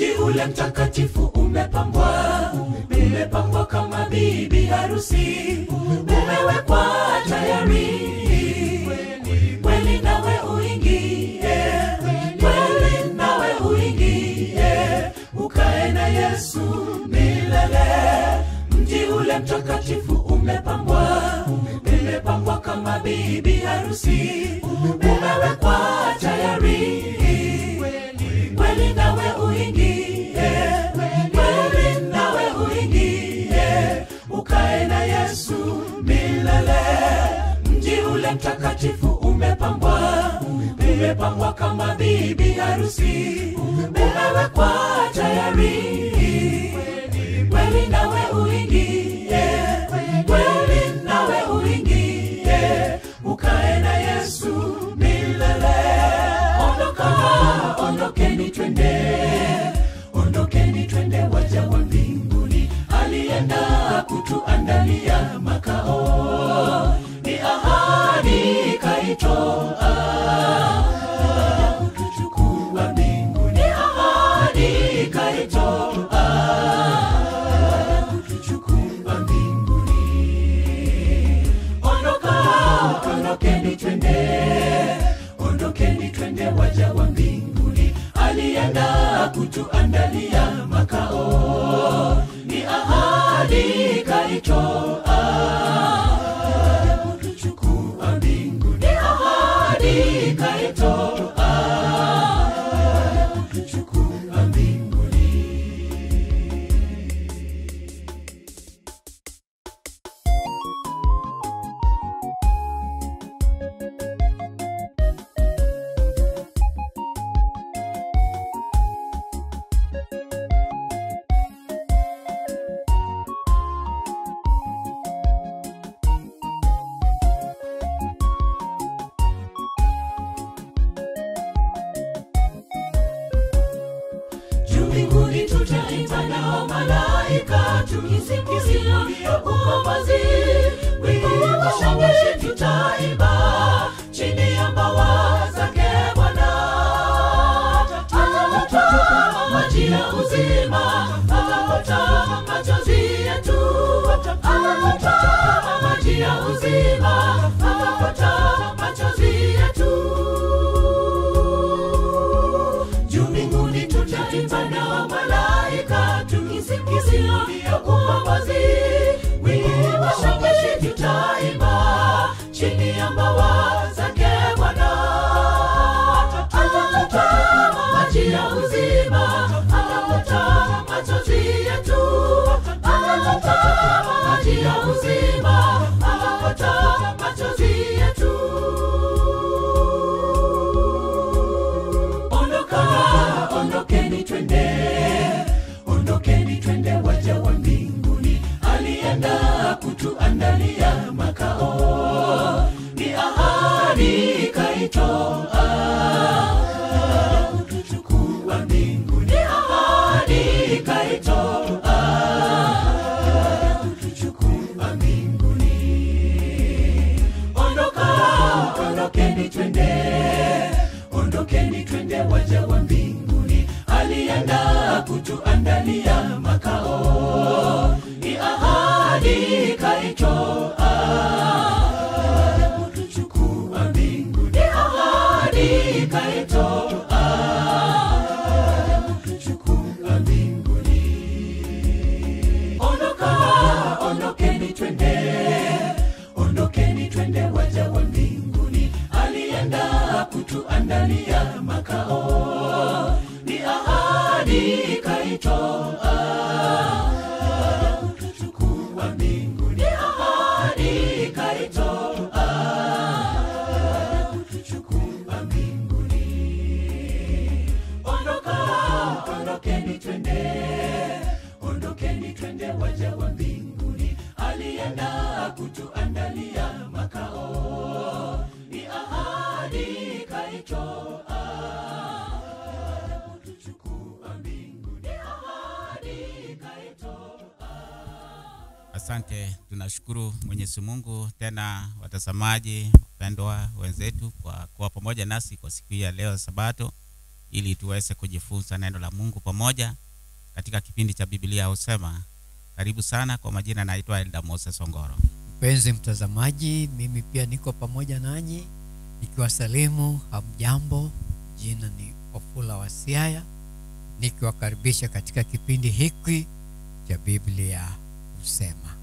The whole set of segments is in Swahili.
mji ule mtakatifu umepambwa umepambwa kama bibi harusi umewekwa tayari kweli nawe uingie kweli nawe uingie ukae na yesu milele mji ule mtakatifu umepambwa umepambwa kama bibi harusi umewekwa tayari kweli nawe uingie kweli nawe uingie ukae na yesu milele mji ule mtakatifu umepambwa umepambwa kama bibi harusi umewekwa tayari kweli nawe uingie kweli nawe uingie ukae na yesu milele ondoka ondokeni twende ondokeni twende waja wa mbinguni alienda kutuandalia makao ni ahadi kaitoa kutuchukua mbinguni ahadi kaitoa kutuchukua mbinguni ondoka ondokeni twende ondokeni twende waja wa mbinguni alienda kutuandalia makao ni ahadi kaitoa kutuchukua mbinguni ahadi kaitoa kutuchukua mbinguni juu mbinguni tutaimba nao malaika tukisimulia ukombozi wimbo wa shangwe tutaimba chini ya mbawa zake bwana atatupa maji ya uzima atapata machozi yetu atatupa maji ya uzima atapata machozi yetu juu mbinguni tutaimba na malaika tukisimulia ukombozi wimbo wa shangwe tutaimba chini ya mbawa zake bwana atatupa maji ya uzima atapata machozi yetu atatupa maji ya uzima atapata machozi yetu ondoka ondokeni twende ondokeni twende waja wa mbinguni alienda kutuandalia makao ni ahadi kaitoa kutuchukua mbinguni ahadi kaitoa kutuchukua mbinguni ondoka ondokeni twende ondokeni twende waja wa mbinguni alienda kutuandalia makao ni ahadi kaitoa kutuchukua mbinguni ahadi kaitoa kutuchukua mbinguni ondoka ondokeni twende ondokeni twende waja wa mbinguni alienda kutuandalia makao ni ahadi kaitoa kutuchukua mbinguni ahadi kaitoa kutuchukua mbinguni ondoka ondokeni twende ondokeni twende waja wa mbinguni alienda kutuandalia makao ni ahadi kaitoa kutuchukua mbinguni ahadi kaitoa Asante, tunashukuru Mwenyezi Mungu tena, watazamaji wapendwa wenzetu, kwa kuwa pamoja nasi kwa siku hii ya leo Sabato. ili tuweze kujifunza neno la Mungu pamoja katika kipindi cha Biblia husema. Karibu sana. Kwa majina naitwa Elda Moses Ongoro. Mpenzi mtazamaji, mimi pia niko pamoja nanyi nikiwasalimu hamjambo. Jina ni Ofula wa Siaya nikiwakaribisha katika kipindi hiki cha Biblia husema.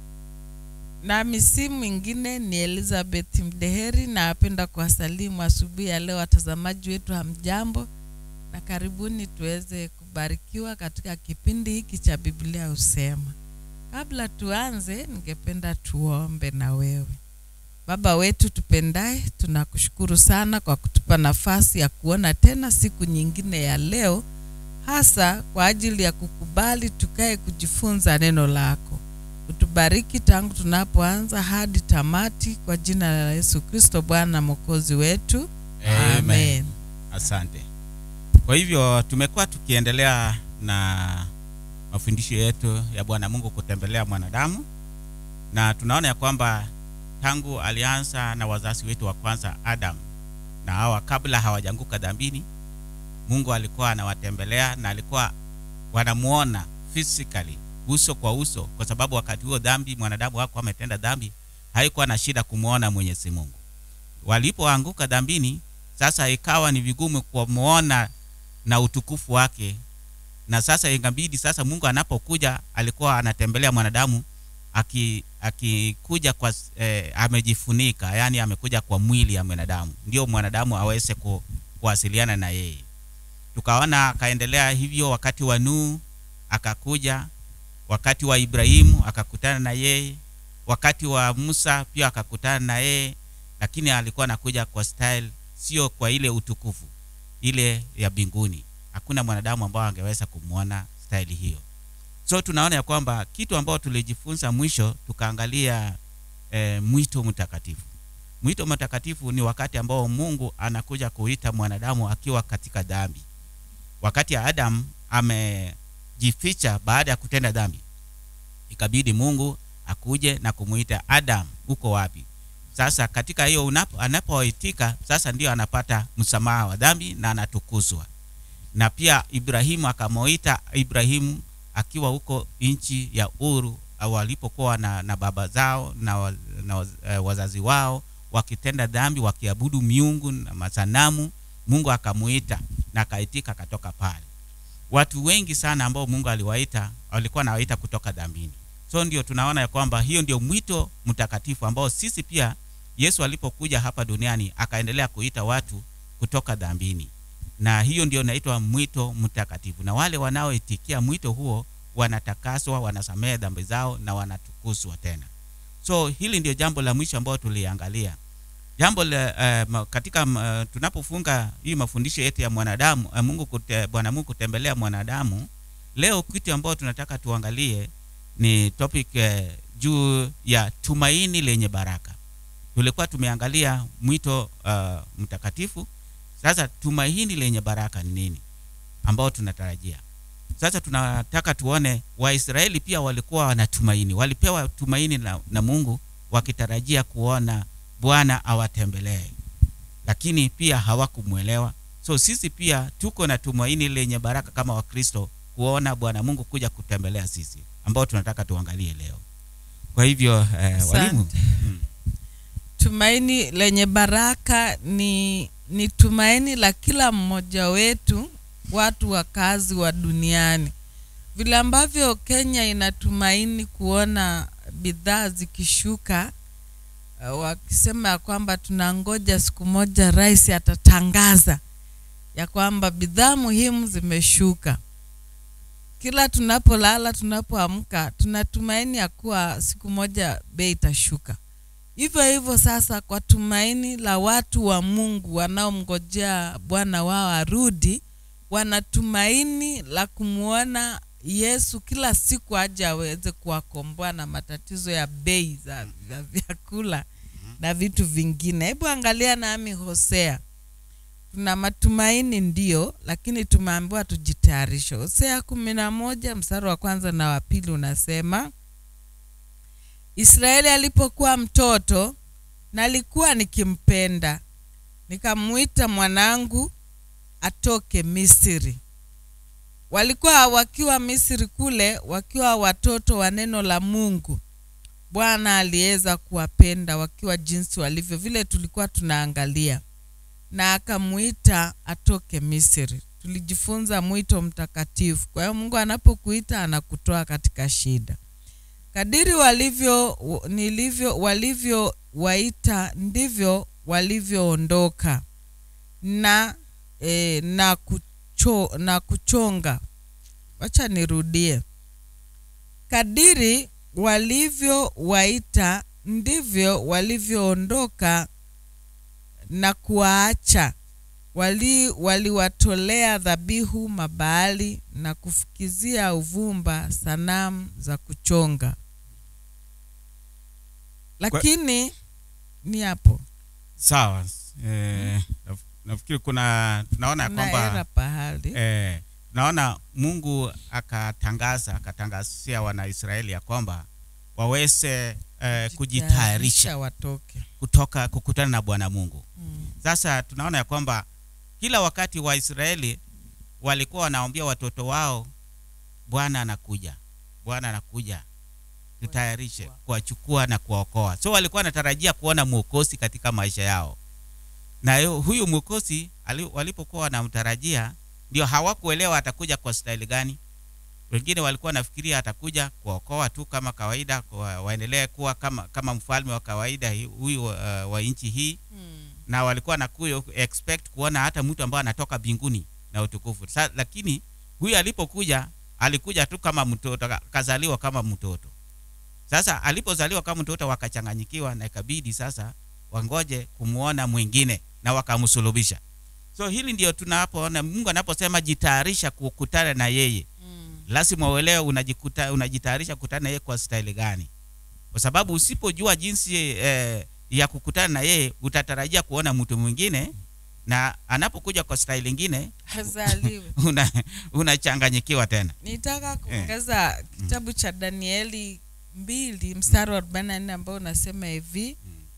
Nami si mwingine ni Elizabeth Mdeheri, na napenda kuwasalimu asubuhi ya leo watazamaji wetu, hamjambo na karibuni tuweze kubarikiwa katika kipindi hiki cha Biblia husema. Kabla tuanze, ningependa tuombe na wewe. Baba wetu tupendaye, tunakushukuru sana kwa kutupa nafasi ya kuona tena siku nyingine ya leo, hasa kwa ajili ya kukubali tukae kujifunza neno lako. Utubariki tangu tunapoanza hadi tamati, kwa jina la Yesu Kristo Bwana na Mwokozi wetu, amen. Asante. Kwa hivyo tumekuwa tukiendelea na mafundisho yetu ya Bwana Mungu kutembelea mwanadamu, na tunaona ya kwamba tangu alianza na wazazi wetu wa kwanza Adam na Hawa, kabla hawajanguka dhambini, Mungu alikuwa anawatembelea na alikuwa wanamuona physically, uso kwa uso, kwa sababu wakati huo dhambi, mwanadamu wako ametenda dhambi, haikuwa na shida kumwona Mwenyezi Mungu. Walipoanguka dhambini, sasa ikawa ni vigumu kumuona na utukufu wake, na sasa ingabidi sasa Mungu anapokuja alikuwa anatembelea mwanadamu aki akikuja kwa eh, amejifunika, yani amekuja kwa mwili ya mwanadamu, ndio mwanadamu aweze ku, kuwasiliana na yeye. Tukaona akaendelea hivyo, wakati wa Nuhu akakuja, wakati wa Ibrahimu akakutana na yeye, wakati wa Musa pia akakutana na yeye, lakini alikuwa anakuja kwa style, sio kwa ile utukufu ile ya mbinguni. Hakuna mwanadamu ambao angeweza kumwona staili hiyo. So tunaona ya kwamba kitu ambao tulijifunza mwisho, tukaangalia e, mwito mtakatifu. Mwito mtakatifu ni wakati ambao Mungu anakuja kuita mwanadamu akiwa katika dhambi. Wakati ya Adam amejificha baada ya kutenda dhambi, ikabidi Mungu akuje na kumuita Adam, uko wapi? Sasa katika hiyo unapo anapoitika sasa ndio anapata msamaha wa dhambi na anatukuzwa. Na pia Ibrahimu akamoita Ibrahimu akiwa huko nchi ya Uru au walipokuwa na, na baba zao na, wa, na waz, eh, wazazi wao wakitenda dhambi wakiabudu miungu na masanamu, Mungu akamuita na akaitika, akatoka pale. Watu wengi sana ambao Mungu aliwaita walikuwa anawaita kutoka dhambini. So ndio tunaona ya kwamba hiyo ndio mwito mtakatifu ambao sisi pia Yesu alipokuja hapa duniani akaendelea kuita watu kutoka dhambini, na hiyo ndio inaitwa mwito mtakatifu, na wale wanaoitikia mwito huo wanatakaswa, wanasamehe dhambi zao na wanatukuzwa tena. So hili ndio jambo la mwisho ambao tuliangalia. Jambo la, uh, katika uh, tunapofunga hii mafundisho yetu ya mwanadamu uh, Mungu kute, Bwana Mungu kutembelea mwanadamu, leo kitu ambao tunataka tuangalie ni topic uh, juu ya tumaini lenye baraka. Tulikuwa tumeangalia mwito uh, mtakatifu. Sasa tumaini lenye baraka ni nini ambao tunatarajia sasa? Tunataka tuone Waisraeli pia walikuwa wanatumaini, walipewa tumaini na, na Mungu wakitarajia kuona Bwana awatembelee, lakini pia hawakumwelewa. So sisi pia tuko na tumaini lenye baraka kama Wakristo kuona Bwana Mungu kuja kutembelea sisi ambao tunataka tuangalie leo. Kwa hivyo eh, walimu hmm. Tumaini lenye baraka ni, ni tumaini la kila mmoja wetu, watu wakazi wa duniani, vile ambavyo Kenya inatumaini kuona bidhaa zikishuka, uh, wakisema ya kwamba tunangoja siku moja rais atatangaza ya kwamba bidhaa muhimu zimeshuka. Kila tunapolala, tunapoamka, tunatumaini ya kuwa siku moja bei itashuka. Hivyo hivyo sasa, kwa tumaini la watu wa Mungu wanaomngojea Bwana wao arudi, wanatumaini la kumwona Yesu kila siku aje aweze kuwakomboa na matatizo ya bei za, za vyakula na vitu vingine. Hebu angalia nami Hosea. Tuna matumaini ndio, lakini tumeambiwa tujitayarishe. Hosea kumi na moja mstari wa kwanza na wa pili unasema Israeli alipokuwa mtoto nalikuwa nikimpenda, nikamwita mwanangu, atoke misri walikuwa wakiwa misri kule wakiwa watoto wa neno la mungu bwana aliweza kuwapenda wakiwa jinsi walivyo vile tulikuwa tunaangalia na akamuita atoke misri tulijifunza mwito mtakatifu kwa hiyo mungu anapokuita anakutoa katika shida kadiri walivyo nilivyo walivyowaita ndivyo walivyoondoka na e, na kucho, na kuchonga wacha nirudie kadiri walivyowaita ndivyo walivyoondoka na kuwaacha wali waliwatolea dhabihu mabaali na kufukizia uvumba sanamu za kuchonga lakini ni hapo sawa eh, naf- nafikiri kuna tunaona ya naera kwamba pahali eh, naona mungu akatangaza akatangazia wanaisraeli ya kwamba waweze eh, kujitayarisha watoke kutoka kukutana na bwana mungu mm. sasa tunaona ya kwamba kila wakati waisraeli walikuwa wanaambia watoto wao bwana anakuja bwana anakuja tutayarishe kuwachukua na kuwaokoa so walikuwa wanatarajia kuona mwokozi katika maisha yao na yu- huyu mwokozi ali- walipokuwa wanamtarajia ndio hawakuelewa atakuja kwa staili gani wengine walikuwa wanafikiria atakuja kuwaokoa tu kama kawaida kwa, waendelee kuwa kama, kama mfalme wa kawaida hi- huyu uh, wa nchi hii Mm. na walikuwa na expect kuona hata mtu ambaye anatoka mbinguni na utukufu Sa, lakini huyu alipokuja alikuja tu kama mtoto ka- kazaliwa kama mtoto sasa alipozaliwa kama mtoto wakachanganyikiwa na ikabidi sasa wangoje kumwona mwingine na wakamsulubisha so hili ndio tunapoona mungu anaposema jitayarisha kukutana na yeye Mm. lazima uelewe unajikuta unajitayarisha kukutana na yeye kwa staili gani kwa sababu usipojua jinsi eh, ya kukutana na yeye utatarajia kuona mtu mwingine na anapokuja kwa staili ingine hazaliwe una unachanganyikiwa tena nitaka kuongeza kitabu cha danieli mbili mstari wa arobaini na nne ambao unasema hivi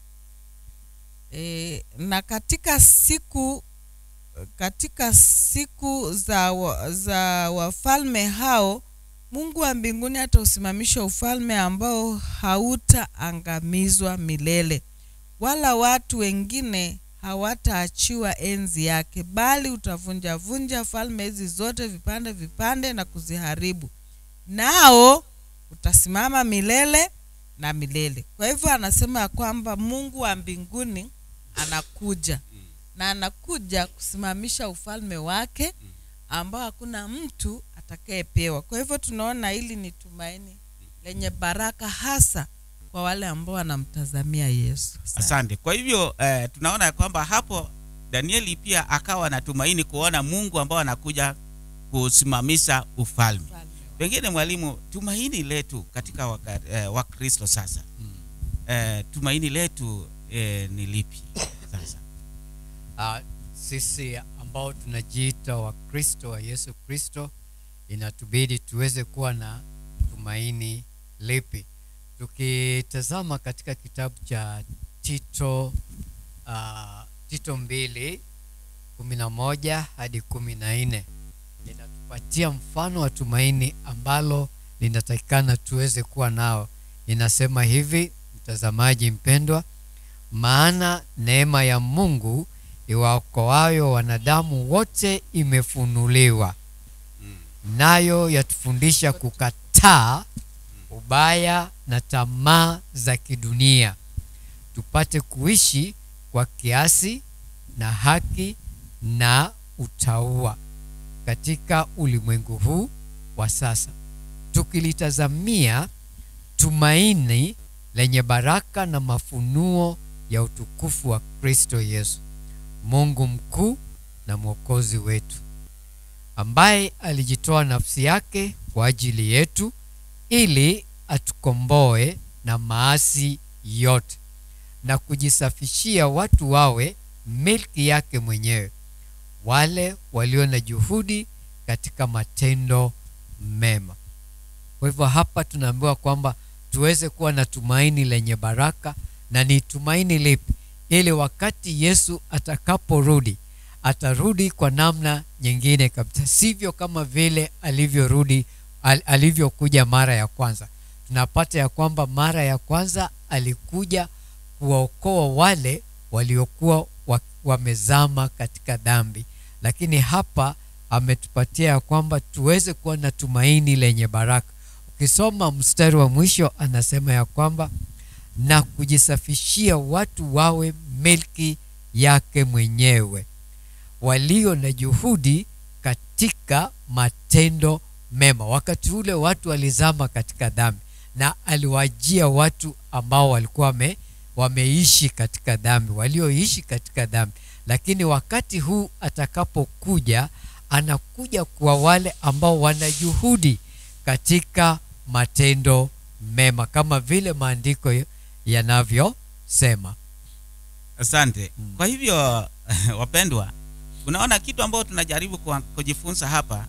e, na katika siku katika siku za, wa, za wafalme hao mungu wa mbinguni atausimamisha ufalme ambao hautaangamizwa milele wala watu wengine hawataachiwa enzi yake bali utavunjavunja falme hizi zote vipande vipande na kuziharibu nao utasimama milele na milele kwa hivyo anasema ya kwamba mungu wa mbinguni anakuja na anakuja kusimamisha ufalme wake ambao hakuna mtu atakayepewa kwa hivyo tunaona hili ni tumaini lenye baraka hasa kwa wale ambao wanamtazamia yesu Asante. asante kwa hivyo eh, tunaona ya kwamba hapo danieli pia akawa na tumaini kuona mungu ambao anakuja kusimamisha ufalme Ufalme pengine mwalimu tumaini letu katika waka, eh, wakristo sasa eh, tumaini letu eh, ni lipi sasa uh, sisi ambao tunajiita wakristo wa yesu kristo inatubidi tuweze kuwa na tumaini lipi tukitazama katika kitabu cha tito uh, tito mbili kumi na moja hadi kumi na nne inatupatia mfano wa tumaini ambalo linatakikana tuweze kuwa nao inasema hivi mtazamaji mpendwa maana neema ya mungu iwaokoayo wanadamu wote imefunuliwa nayo yatufundisha kukataa ubaya na tamaa za kidunia tupate kuishi kwa kiasi na haki na utaua katika ulimwengu huu wa sasa tukilitazamia tumaini lenye baraka na mafunuo ya utukufu wa kristo yesu mungu mkuu na mwokozi wetu ambaye alijitoa nafsi yake kwa ajili yetu ili atukomboe na maasi yote na kujisafishia watu wawe milki yake mwenyewe wale walio na juhudi katika matendo mema kwa hivyo hapa tunaambiwa kwamba tuweze kuwa na tumaini lenye baraka na ni tumaini lipi ili wakati yesu atakaporudi atarudi kwa namna nyingine kabisa sivyo kama vile alivyorudi al, alivyokuja mara ya kwanza tunapata ya kwamba mara ya kwanza alikuja kuwaokoa wale waliokuwa wa- wamezama katika dhambi lakini hapa ametupatia ya kwamba tuweze kuwa na tumaini lenye baraka ukisoma mstari wa mwisho anasema ya kwamba na kujisafishia watu wawe milki yake mwenyewe walio na juhudi katika matendo mema wakati ule watu walizama katika dhambi na aliwajia watu ambao walikuwa wame, wameishi katika dhambi walioishi katika dhambi lakini wakati huu atakapokuja anakuja kwa wale ambao wana juhudi katika matendo mema kama vile maandiko yanavyosema asante kwa hivyo wapendwa unaona kitu ambayo tunajaribu kwa- kujifunza hapa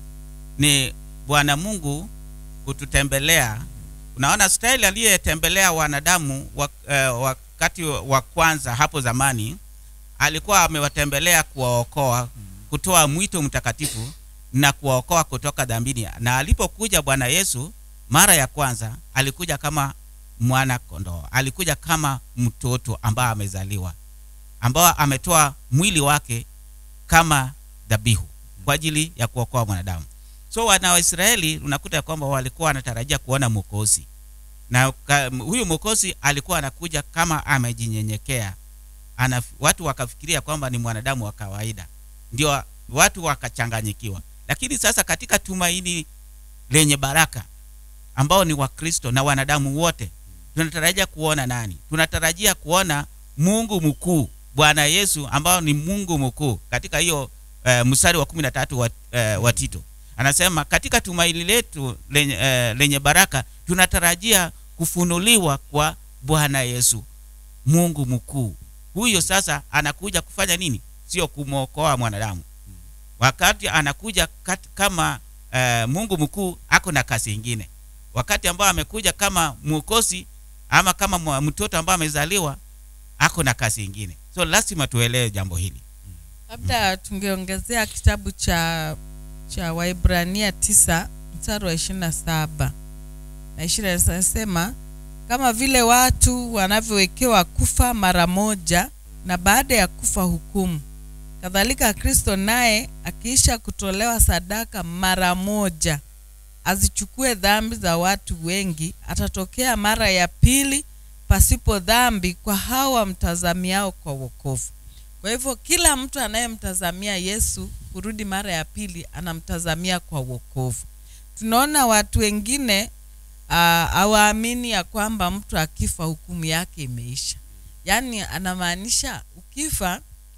ni bwana mungu kututembelea unaona staili aliyetembelea wanadamu wa, eh, wakati wa kwanza hapo zamani alikuwa amewatembelea kuwaokoa kutoa mwito mtakatifu na kuwaokoa kutoka dhambini na alipokuja bwana yesu mara ya kwanza alikuja kama mwana kondoo alikuja kama mtoto ambaye amezaliwa ambao ametoa mwili wake kama dhabihu kwa ajili ya kuokoa mwanadamu so wana waisraeli unakuta ya kwamba walikuwa wanatarajia kuona mwokozi na ka, huyu mwokozi alikuwa anakuja kama amejinyenyekea ana, watu wakafikiria kwamba ni mwanadamu wa kawaida ndio watu wakachanganyikiwa lakini sasa katika tumaini lenye baraka ambao ni wakristo na wanadamu wote tunatarajia kuona nani tunatarajia kuona mungu mkuu bwana yesu ambao ni mungu mkuu katika hiyo uh, mstari wa kumi na tatu wa, uh, wa tito anasema katika tumaini letu lenye, uh, lenye baraka tunatarajia kufunuliwa kwa bwana yesu mungu mkuu huyo sasa anakuja kufanya nini sio kumwokoa mwanadamu wakati anakuja kat, kama uh, mungu mkuu ako na kazi ingine wakati ambao amekuja kama mwokozi ama kama mwa- mtoto ambao amezaliwa ako na kazi ingine so lazima tuelewe jambo hili labda tungeongezea kitabu cha cha waibrania tisa mstari wa ishirini na saba na ishirini nasema kama vile watu wanavyowekewa kufa mara moja na baada ya kufa hukumu kadhalika kristo naye akiisha kutolewa sadaka mara moja azichukue dhambi za watu wengi atatokea mara ya pili pasipo dhambi kwa hao wamtazamiao kwa wokovu kwa hivyo kila mtu anayemtazamia yesu kurudi mara ya pili anamtazamia kwa wokovu tunaona watu wengine ah, hawaamini ya kwamba mtu akifa hukumu yake imeisha yaani anamaanisha ukifa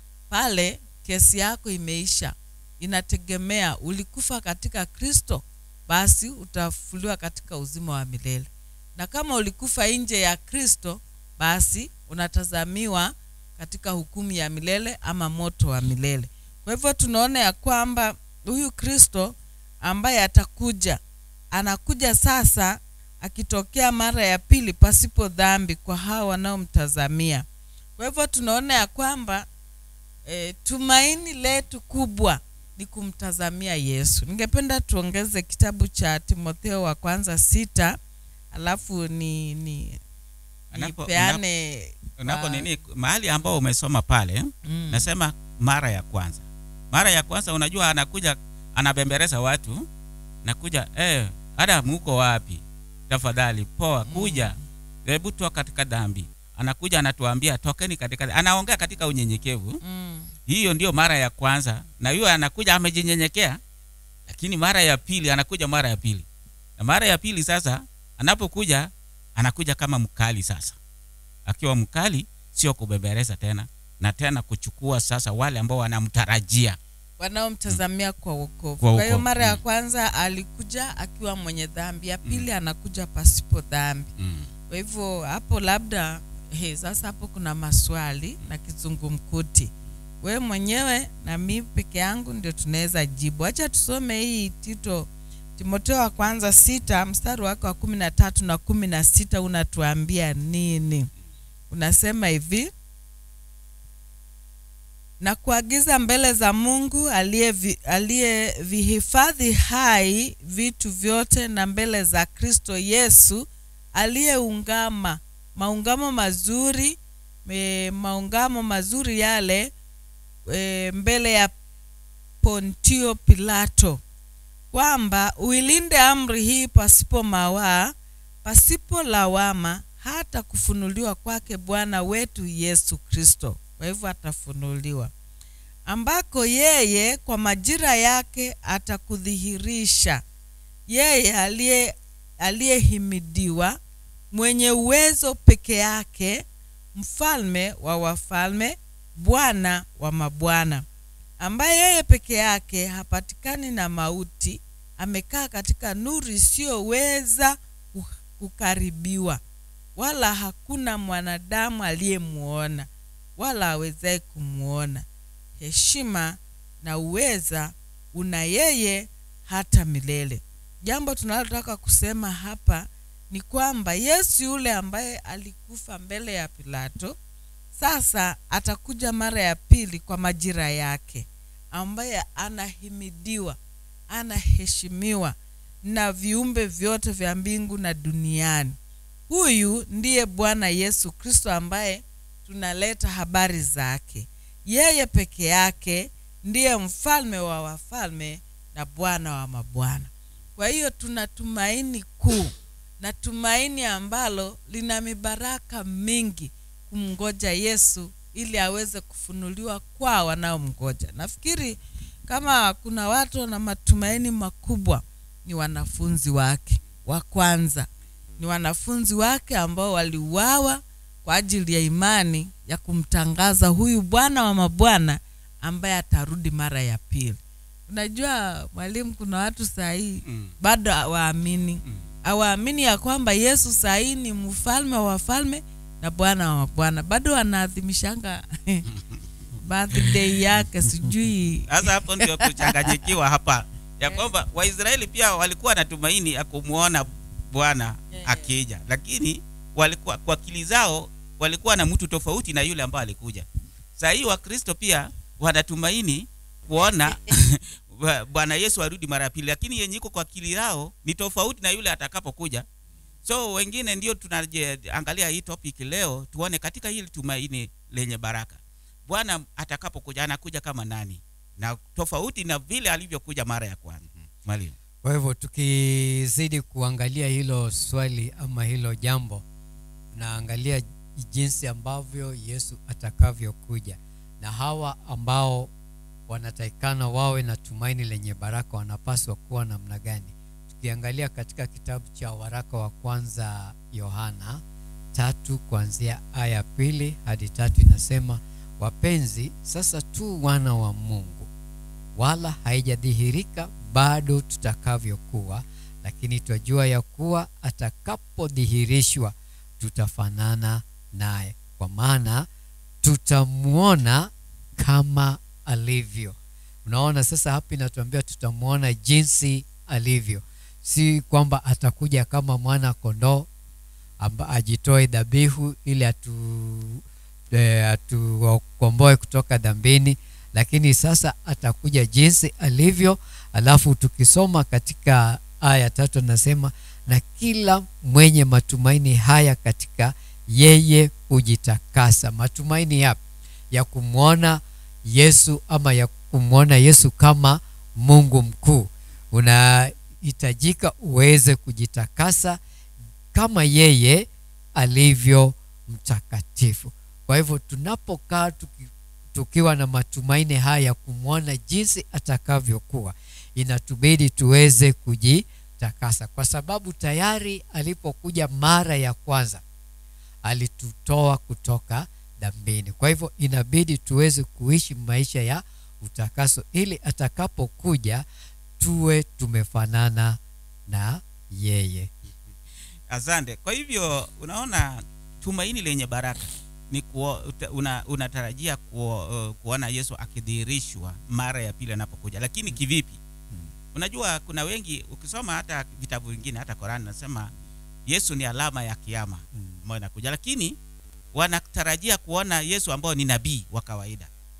pale kesi yako imeisha inategemea ulikufa katika kristo basi utafufuliwa katika uzima wa milele na kama ulikufa nje ya kristo basi unatazamiwa katika hukumu ya milele ama moto wa milele kwa hivyo tunaona ya kwamba huyu kristo ambaye atakuja anakuja sasa akitokea mara ya pili pasipo dhambi kwa hao wanaomtazamia kwa hivyo tunaona ya kwamba e, tumaini letu kubwa ni kumtazamia yesu ningependa tuongeze kitabu cha timotheo wa kwanza sita alafu ni ni Anapo- nipeane unapo kwa- nini mahali ambao umesoma pale Mm. nasema mara ya kwanza mara ya kwanza unajua anakuja anabembereza watu nakuja eh, hata muko wapi tafadhali poa kuja hebu toa katika dhambi anakuja anatuambia tokeni katika anaongea katika unyenyekevu mm. hiyo ndio mara ya kwanza na huyo anakuja amejinyenyekea lakini mara ya pili anakuja mara ya pili na mara ya pili sasa anapokuja anakuja kama mkali sasa akiwa mkali sio kubembereza tena na tena kuchukua sasa wale ambao wanamtarajia wanaomtazamia kwa wokovu Kwa kwa hiyo wokovu, mara ya mm. kwanza alikuja akiwa mwenye dhambi ya pili anakuja pasipo dhambi mm. kwa hivyo hapo labda he, sasa hapo kuna maswali na kizungumkuti we mwenyewe na mi peke yangu ndio tunaweza jibu hacha tusome hii tito timoteo wa kwanza sita mstari wake wa kumi na tatu na kumi na sita unatuambia nini unasema hivi na kuagiza mbele za Mungu aliyevi- aliyevihifadhi hai vitu vyote na mbele za Kristo Yesu aliyeungama maungamo mazuri e, maungamo mazuri yale e, mbele ya Pontio Pilato kwamba uilinde amri hii pasipo mawaa pasipo lawama hata kufunuliwa kwake Bwana wetu Yesu Kristo. Kwa hivyo atafunuliwa, ambako yeye kwa majira yake atakudhihirisha yeye aliye aliyehimidiwa, mwenye uwezo peke yake, mfalme wa wafalme, Bwana wa mabwana, ambaye yeye peke yake hapatikani na mauti, amekaa katika nuru isiyoweza ku- kukaribiwa, wala hakuna mwanadamu aliyemuona wala awezaye kumwona. Heshima na uweza una yeye hata milele. Jambo tunalotaka kusema hapa ni kwamba Yesu yule ambaye alikufa mbele ya Pilato sasa atakuja mara ya pili kwa majira yake, ambaye anahimidiwa, anaheshimiwa na viumbe vyote vya mbingu na duniani. Huyu ndiye Bwana Yesu Kristo ambaye tunaleta habari zake. Yeye peke yake ndiye mfalme wa wafalme na Bwana wa mabwana. Kwa hiyo tuna tumaini kuu na tumaini ambalo lina mibaraka mingi kumngoja Yesu ili aweze kufunuliwa kwa wanaomngoja. Nafikiri kama kuna watu wana matumaini makubwa ni wanafunzi wake wa kwanza, ni wanafunzi wake ambao waliuawa kwa ajili ya imani ya kumtangaza huyu Bwana wa mabwana ambaye atarudi mara ya pili. Unajua mwalimu, kuna watu saa hii Mm. bado hawaamini hawaamini ya kwamba Yesu saa hii ni mfalme wa wafalme na Bwana wa mabwana, bado wanaadhimishanga birthday yake sijui Sasa hapo ndio kuchanganyikiwa hapa ya kwamba Waisraeli pia walikuwa na tumaini ya kumwona Bwana Yeah. akija, lakini walikuwa kwa akili zao walikuwa na mtu tofauti na yule ambaye alikuja. Saa hii Wakristo pia wanatumaini kuona Bwana Yesu arudi mara ya pili, lakini yenye iko kwa akili yao ni tofauti na yule atakapokuja. So wengine ndio tunaangalia hii topic leo, tuone katika hili tumaini lenye baraka, Bwana atakapokuja anakuja kama nani, na tofauti na vile alivyokuja mara ya kwanza. Mwalimu, Kwa hivyo tukizidi kuangalia hilo swali ama hilo jambo, naangalia jinsi ambavyo Yesu atakavyokuja, na hawa ambao wanatakikana wawe na tumaini lenye baraka wanapaswa kuwa namna gani? Tukiangalia katika kitabu cha waraka wa kwanza Yohana tatu kuanzia aya pili hadi tatu inasema, wapenzi, sasa tu wana wa Mungu wala haijadhihirika bado tutakavyokuwa, lakini twajua ya kuwa atakapodhihirishwa tutafanana naye, kwa maana tutamwona kama alivyo. Unaona, sasa hapa inatuambia tutamwona jinsi alivyo, si kwamba atakuja kama mwana kondoo amba ajitoe dhabihu ili atu e, atukomboe kutoka dhambini, lakini sasa atakuja jinsi alivyo. Alafu tukisoma katika aya tatu anasema, na kila mwenye matumaini haya katika yeye hujitakasa. Matumaini yapi? Ya kumwona Yesu ama ya kumwona Yesu kama Mungu mkuu. Unahitajika uweze kujitakasa kama yeye alivyo mtakatifu. Kwa hivyo tunapokaa tuki, tukiwa na matumaini haya ya kumwona jinsi atakavyokuwa, inatubidi tuweze kujitakasa, kwa sababu tayari alipokuja mara ya kwanza alitutoa kutoka dhambini. Kwa hivyo inabidi tuweze kuishi maisha ya utakaso, ili atakapokuja tuwe tumefanana na yeye. asante. Kwa hivyo unaona tumaini lenye baraka ni kuo, uta- una, unatarajia kuo, uh, kuona Yesu akidhihirishwa mara ya pili anapokuja, lakini kivipi? Unajua kuna wengi ukisoma hata vitabu vingine hata Korani nasema Yesu ni alama ya kiama ambayo inakuja, lakini wanatarajia kuona Yesu ambao ni nabii wa kawaida.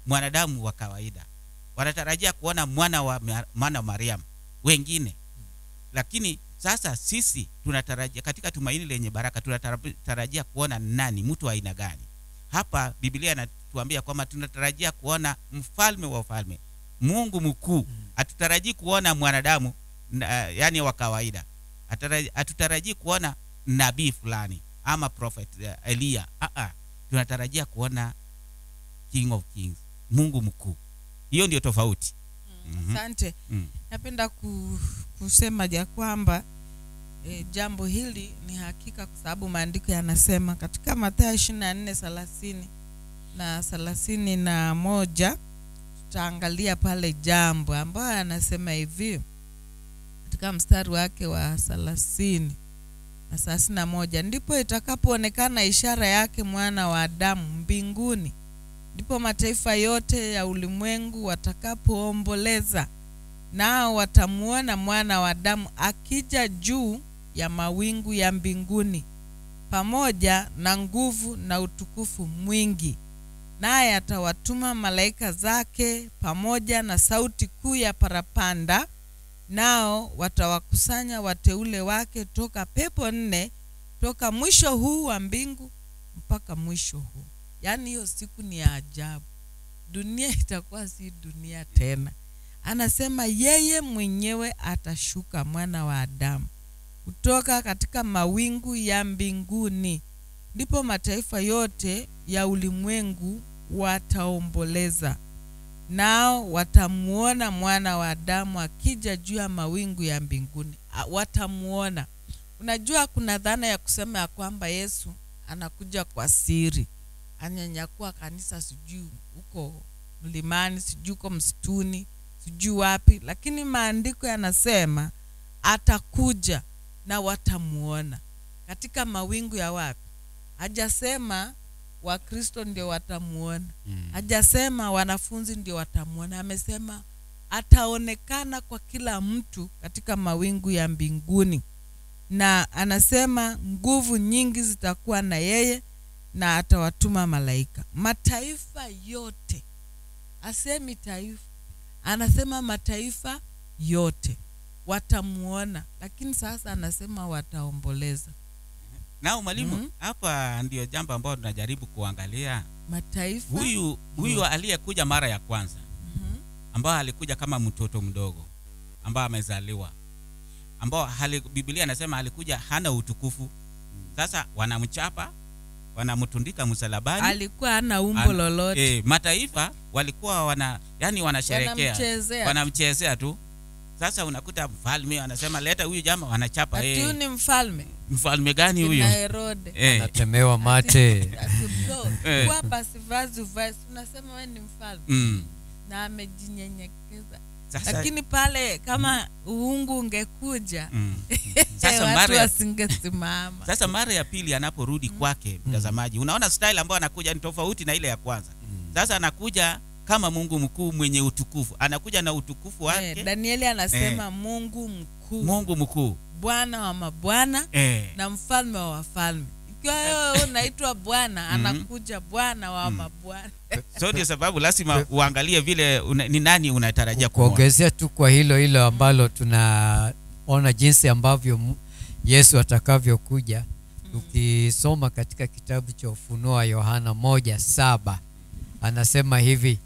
mwanadamu wa kawaida wanatarajia kuona mwana wa Ma- mwana wa mariam wengine lakini sasa sisi tunatarajia katika tumaini lenye baraka tunatarajia kuona nani mtu wa aina gani hapa biblia inatuambia kwamba tunatarajia kuona mfalme wa ufalme mungu mkuu hatutarajii kuona mwanadamu na, yani wa kawaida Hataraji- hatutarajii kuona nabii fulani ama prophet uh, eliya uh-uh. tunatarajia kuona king of kings mungu mkuu hiyo ndio tofauti Mhm. asante Mm. napenda ku, kusema ya kwamba e, jambo hili ni hakika kwa sababu maandiko yanasema katika mathayo ishiri na nne thelathini na thelathini na moja tutaangalia pale jambo ambayo anasema hivi katika mstari wake wa thelathini na thelathini na moja ndipo itakapoonekana ishara yake mwana wa adamu mbinguni ndipo mataifa yote ya ulimwengu watakapoomboleza nao watamuona mwana wa Adamu akija juu ya mawingu ya mbinguni pamoja na nguvu na utukufu mwingi, naye atawatuma malaika zake pamoja na sauti kuu ya parapanda, nao watawakusanya wateule wake toka pepo nne, toka mwisho huu wa mbingu mpaka mwisho huu. Yaani hiyo siku ni ya ajabu, dunia itakuwa si dunia tena anasema yeye mwenyewe atashuka mwana wa Adamu kutoka katika mawingu ya mbinguni, ndipo mataifa yote ya ulimwengu wataomboleza, nao watamuona mwana wa Adamu akija juu ya mawingu ya mbinguni. A- Watamuona. Unajua, kuna dhana ya kusema ya kwamba Yesu anakuja kwa siri, anyanyakua kanisa, sijui huko mlimani, sijui huko msituni, sijui wapi, lakini maandiko yanasema atakuja na watamuona katika mawingu ya wapi. Hajasema Wakristo ndio watamuona, hajasema wanafunzi ndio watamuona. Amesema ataonekana kwa kila mtu katika mawingu ya mbinguni, na anasema nguvu nyingi zitakuwa na yeye na atawatuma malaika. Mataifa yote, asemi taifa, anasema mataifa yote watamuona, lakini sasa anasema wataomboleza. nao mwalimu Mhm. hapa ndio jambo ambalo tunajaribu kuangalia Mataifa huyu huyu aliyekuja mara ya kwanza Mhm. ambao alikuja kama mtoto mdogo ambao amezaliwa ambao hali, biblia anasema alikuja hana utukufu sasa wanamchapa wanamtundika msalabani alikuwa hana umbo An- lolote, e, mataifa walikuwa wana yani wanasherekea wanamchezea wanamchezea tu sasa unakuta mfalme anasema leta huyu jama wanachapa ati huyu e, ni mfalme mfalme gani huyu na Herode e, natemewa mate Ati bro, Eh. kuwa pasivazi uvazi, unasema wewe ni mfalme mm. na amejinyenyekeza, sasa, lakini pale kama uungu ungekuja mm. sasa watu mara ya wasingesimama. sasa mara ya pili anaporudi kwake mtazamaji unaona style ambayo anakuja ni tofauti na ile ya kwanza sasa anakuja kama mungu mkuu mwenye utukufu anakuja na utukufu Eh, wake Danieli anasema Mungu mkuu, mungu mkuu Bwana wa mabwana eh. na mfalme wa wafalme. Ikiwa wewe unaitwa Bwana, anakuja Bwana wa mabwana. so ndio sababu lazima uangalie vile una, ni nani unatarajia kuona kuongezea tu kwa hilo hilo ambalo tunaona jinsi ambavyo mu- yesu atakavyokuja tukisoma katika kitabu cha ufunuo wa yohana moja saba anasema hivi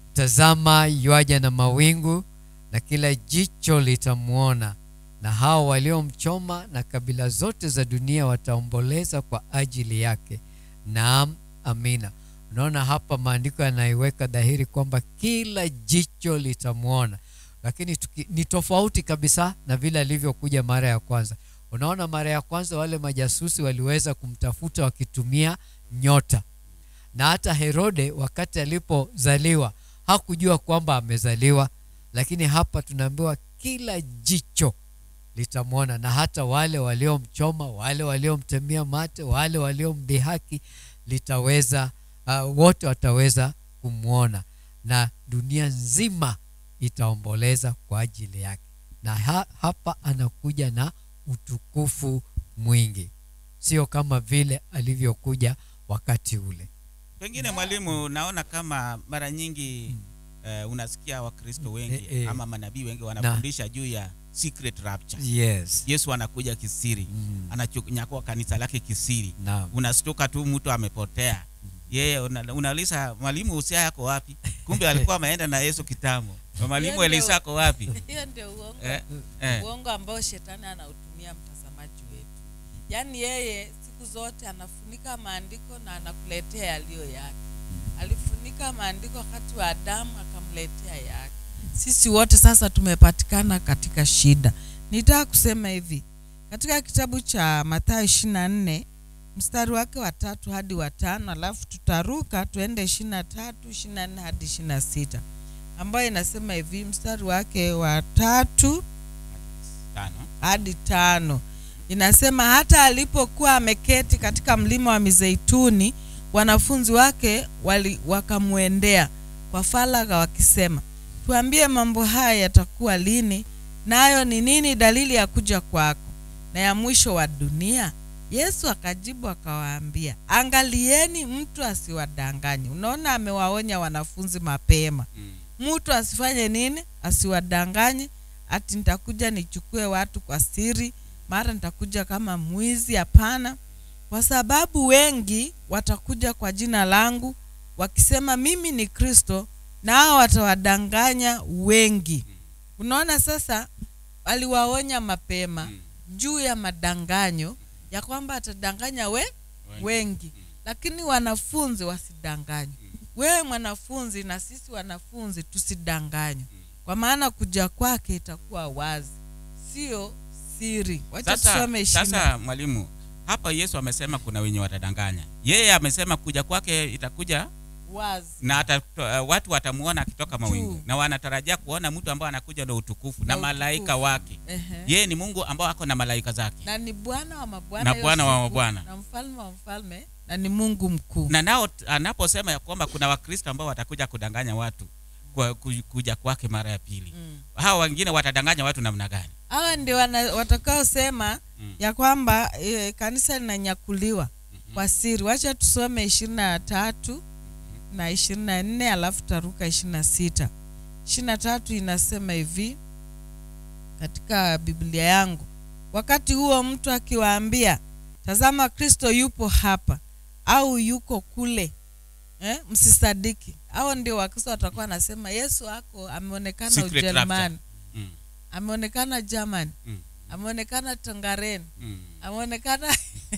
tazama yuaja na mawingu na kila jicho litamwona na hao waliomchoma na kabila zote za dunia wataomboleza kwa ajili yake naam amina unaona hapa maandiko yanaiweka dhahiri kwamba kila jicho litamwona lakini tuki, ni tofauti kabisa na vile alivyokuja mara ya kwanza unaona mara ya kwanza wale majasusi waliweza kumtafuta wakitumia nyota na hata herode wakati alipozaliwa hakujua kwamba amezaliwa lakini hapa tunaambiwa kila jicho litamwona na hata wale waliomchoma wale waliomtemia mate wale waliomdhihaki litaweza uh, wote wataweza kumwona na dunia nzima itaomboleza kwa ajili yake na ha, hapa anakuja na utukufu mwingi sio kama vile alivyokuja wakati ule pengine mwalimu naona kama mara nyingi eh, unasikia wakristo wengi Eh, eh. ama manabii wengi wanafundisha juu ya secret rapture yes yesu anakuja kisiri Mm. ananyakua kanisa lake kisiri naam unastuka tu mtu amepotea yeye una- unauliza mwalimu usia yako wapi kumbe alikuwa ameenda na yesu kitambo mwalimu Hiyo ndio- elisa ako wapi hiyo ndio uongo eh, eh. uongo ambao shetani anautumia mtazamaji wetu yaani yeye siku zote anafunika maandiko na anakuletea yaliyo yake alifunika maandiko wakati wa adamu akamletea yake sisi wote sasa tumepatikana katika shida nitaka kusema hivi katika kitabu cha mathayo ishiri na nne mstari wake wa tatu hadi wa tano alafu tutaruka tuende ishiri na tatu ishiri na nne hadi ishiri na sita ambayo inasema hivi mstari wake wa tatu tano hadi tano inasema hata alipokuwa ameketi katika mlima wa mizeituni wanafunzi wake wali, wakamwendea kwa faragha wakisema tuambie mambo haya yatakuwa lini nayo ni nini dalili ya kuja kwako na ya mwisho wa dunia yesu akajibu akawaambia angalieni mtu asiwadanganye unaona amewaonya wanafunzi mapema mm. mtu asifanye nini asiwadanganye ati nitakuja nichukue watu kwa siri mara nitakuja kama mwizi hapana kwa sababu wengi watakuja kwa jina langu wakisema mimi ni kristo nao watawadanganya wengi unaona sasa aliwaonya mapema juu ya madanganyo ya kwamba atadanganya we wengi lakini wanafunzi wasidanganywe wewe mwanafunzi na sisi wanafunzi tusidanganywe kwa maana kuja kwake itakuwa wazi sio siri wacha sasa, tusome ishirina sasa mwalimu hapa yesu amesema kuna wenye watadanganya yeye amesema kuja kwake itakuja wazi na ata, uh, watu watamuona akitoka mawingu Juu. na wanatarajia kuona mtu ambaye anakuja na utukufu na, Na malaika utukufu. wake Ehe. yeye ni mungu ambao ako na malaika zake na ni bwana wa mabwana Na hiyo Bwana wa siku, mabwana. na mfalme wa mfalme na ni mungu mkuu na nao t- anaposema ya kwamba kuna wakristo ambao watakuja kudanganya watu kwa ku- kuja kwake mara ya pili Mm. hawa wengine watadanganya watu namna gani hawa ndio wana- watakaosema Mm. ya kwamba e, kanisa linanyakuliwa kwa siri wacha tusome ishirini na tatu na ishirini na nne alafu taruka ishirini na sita ishirini na tatu inasema hivi katika biblia yangu wakati huo mtu akiwaambia tazama kristo yupo hapa au yuko kule eh, msisadiki hao ndio wakristo watakuwa wanasema yesu ako ameonekana Secret ujerumani mm. ameonekana germany Mm. ameonekana tongaren Mm. ameonekana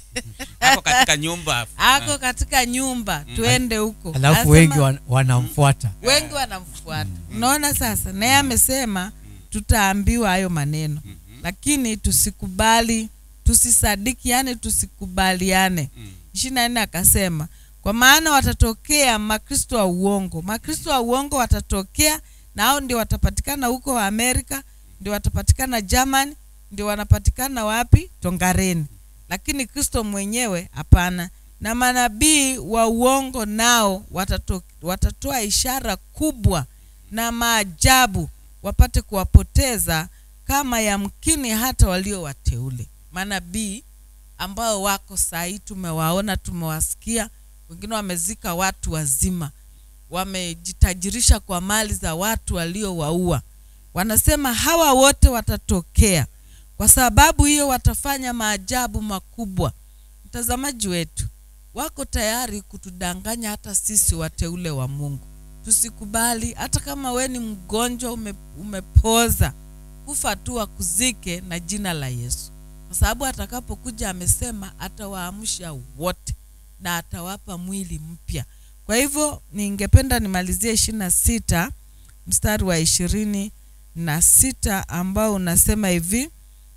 ako katika nyumba ako katika nyumba tuende huko alafu Anasema- wengi wan, wanamfuata wengi wanamfuata unaona sasa naye amesema tutaambiwa hayo maneno lakini tusikubali tusisadiki yani tusikubaliane Mm. ishiri na nne akasema kwa maana watatokea makristo wa uongo makristo wa uongo watatokea na hao ndio watapatikana huko wa amerika ndio watapatikana german ndio wanapatikana wapi tongareni lakini kristo mwenyewe hapana na manabii wa uongo nao watato, watatoa ishara kubwa na maajabu wapate kuwapoteza kama yamkini hata walio wateule manabii ambao wako sahii tumewaona tumewasikia wengine wamezika watu wazima wamejitajirisha kwa mali za watu waliowaua wanasema hawa wote watatokea kwa sababu hiyo watafanya maajabu makubwa mtazamaji wetu wako tayari kutudanganya hata sisi wateule wa mungu tusikubali hata kama we ni mgonjwa ume, umepoza kufa tu wakuzike na jina la yesu kwa sababu atakapokuja amesema atawaamsha wote na atawapa mwili mpya kwa hivyo ningependa nimalizie ishirini na sita mstari wa ishirini na sita ambao unasema hivi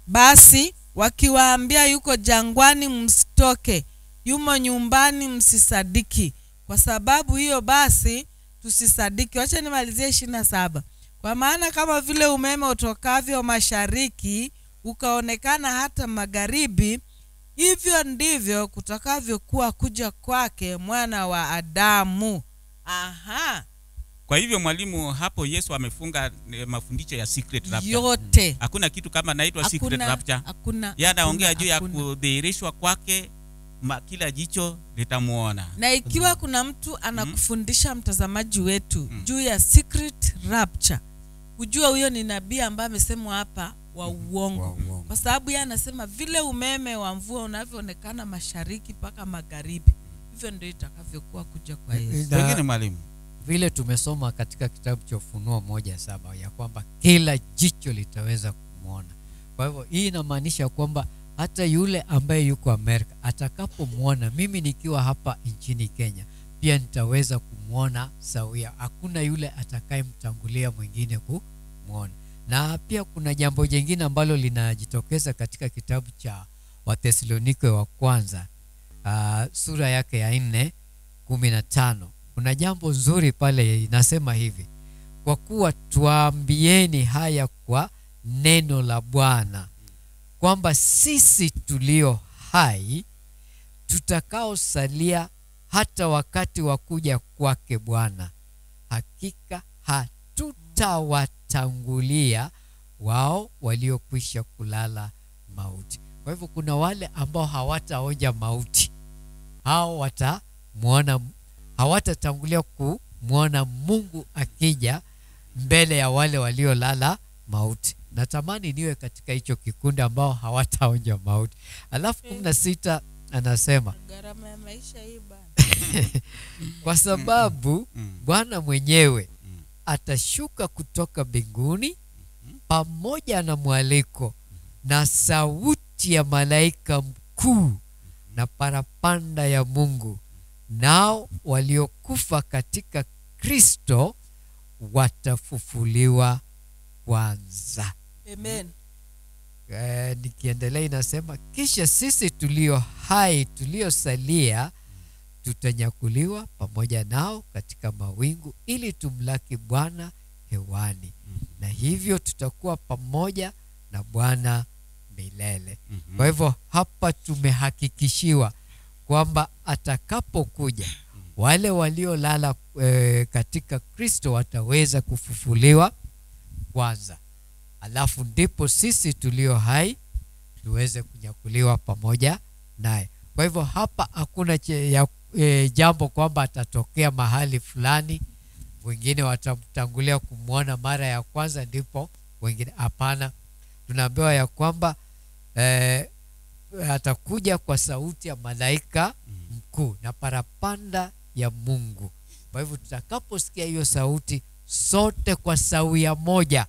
basi wakiwaambia yuko jangwani msitoke yumo nyumbani msisadiki kwa sababu hiyo basi tusisadiki wacha nimalizie ishirini na saba kwa maana kama vile umeme utokavyo mashariki ukaonekana hata magharibi hivyo ndivyo kutakavyokuwa kuja kwake mwana wa adamu aha kwa hivyo mwalimu hapo yesu amefunga eh, mafundisho ya secret rapture yote hakuna kitu kama naitwa secret hakuna rapture hakuna yeye anaongea hakuna, juu ya hakuna. kudhihirishwa kwake ma, kila jicho litamuona na ikiwa kuna mtu anakufundisha mtazamaji wetu juu ya secret rapture hujua huyo ni nabii ambaye amesemwa hapa wa uongo Wa uongo. kwa sababu yeye anasema vile umeme wa mvua unavyoonekana mashariki mpaka magharibi hivyo ndio itakavyokuwa kuja kwa yesu Na- pengine mwalimu vile tumesoma katika kitabu cha ufunuo moja saba ya kwamba kila jicho litaweza kumwona kwa hivyo hii inamaanisha kwamba hata yule ambaye yuko amerika atakapomwona mimi nikiwa hapa nchini kenya pia nitaweza kumwona sawia hakuna yule atakayemtangulia mwingine kumwona na pia kuna jambo jingine ambalo linajitokeza katika kitabu cha wathesalonike wa kwanza uh, sura yake ya nne kumi na tano kuna jambo nzuri pale inasema hivi kwa kuwa tuambieni haya kwa neno la bwana kwamba sisi tulio hai tutakaosalia hata wakati wa kuja kwake bwana hakika hatutawatangulia wao waliokwisha kulala mauti kwa hivyo kuna wale ambao hawataonja mauti hao watamwona hawatatangulia kumwona mungu akija mbele ya wale waliolala mauti natamani niwe katika hicho kikundi ambao hawataonja mauti alafu kumi na sita anasema gharama ya maisha hii bana kwa sababu mm. bwana mwenyewe atashuka kutoka mbinguni pamoja na mwaliko na sauti ya malaika mkuu na parapanda ya mungu nao waliokufa katika kristo watafufuliwa kwanza amen Eh, nikiendelea inasema kisha sisi tulio hai tuliosalia tutanyakuliwa pamoja nao katika mawingu ili tumlaki bwana hewani na hivyo tutakuwa pamoja na bwana milele Mhm. kwa hivyo hapa tumehakikishiwa kwamba atakapokuja wale waliolala e, katika kristo wataweza kufufuliwa kwanza alafu ndipo sisi tulio hai tuweze kunyakuliwa pamoja naye kwa hivyo hapa hakuna che- ya, e, jambo kwamba atatokea mahali fulani wengine watamtangulia kumwona mara ya kwanza ndipo wengine hapana tunaambiwa ya kwamba eh, atakuja kwa sauti ya malaika mkuu na parapanda ya mungu kwa hivyo tutakaposikia hiyo sauti sote kwa sawia moja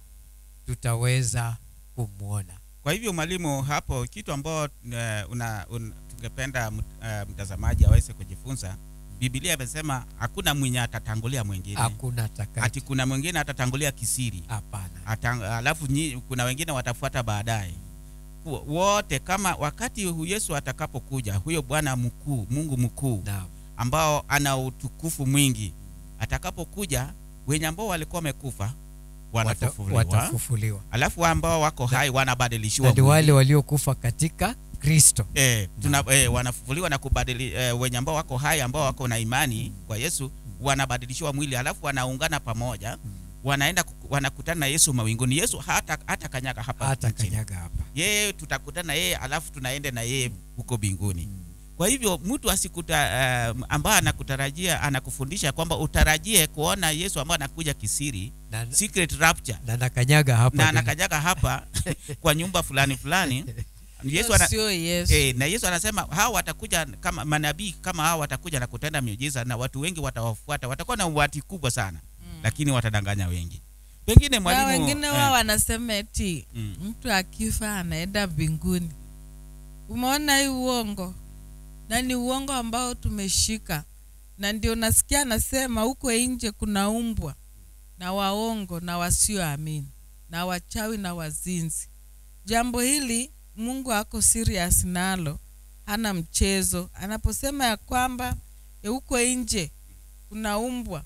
tutaweza kumwona kwa hivyo mwalimu hapo kitu ambao uh, una, un, tungependa mt- uh, mtazamaji aweze kujifunza bibilia imesema hakuna mwenye atatangulia mwingine hakuna atakaye ati kuna mwingine atatangulia kisiri hapana Atang, alafu nyi, kuna wengine watafuata baadaye Ku- wote kama wakati hu- yesu atakapokuja huyo bwana mkuu mungu mkuu naam ambao ana utukufu mwingi atakapokuja wenye ambao walikuwa wamekufa Wata- wanafufuliwa watafufuliwa alafu ambao wako hai wanabadilishiwa na ni mwili. wale waliokufa katika kristo eh, tuna, eh, wanafufuliwa na kubadili eh, wenye ambao wako hai ambao wako na imani kwa Yesu wanabadilishiwa mwili alafu wanaungana pamoja wanaenda kuku- wanakutana na Yesu mawinguni. Yesu hata hata kanyaga hapa hata nchini. kanyaga hapa Yeye tutakutana na yeye alafu tunaenda na yeye huko mbinguni. Kwa hivyo mtu asikuta uh, ambaye anakutarajia anakufundisha kwamba utarajie kuona Yesu ambaye anakuja kisiri, na, secret rapture na nakanyaga hapa na dunia. anakanyaga hapa kwa nyumba fulani fulani. Yesu Hiyo ana, sio yesu E, na Yesu anasema hawa watakuja kama manabii kama hawa watakuja na kutenda miujiza na watu wengi watawafuata, watakuwa na umati kubwa sana mm. lakini watadanganya wengi. Pengine na mwalimu wengine eh, wao wanasema eti Mm. mtu akifa anaenda mbinguni umeona hii uongo na ni uongo ambao tumeshika na ndio nasikia anasema huko nje kuna umbwa na waongo na wasioamini na wachawi na wazinzi jambo hili mungu ako serious nalo hana mchezo anaposema ya kwamba ya huko nje kuna umbwa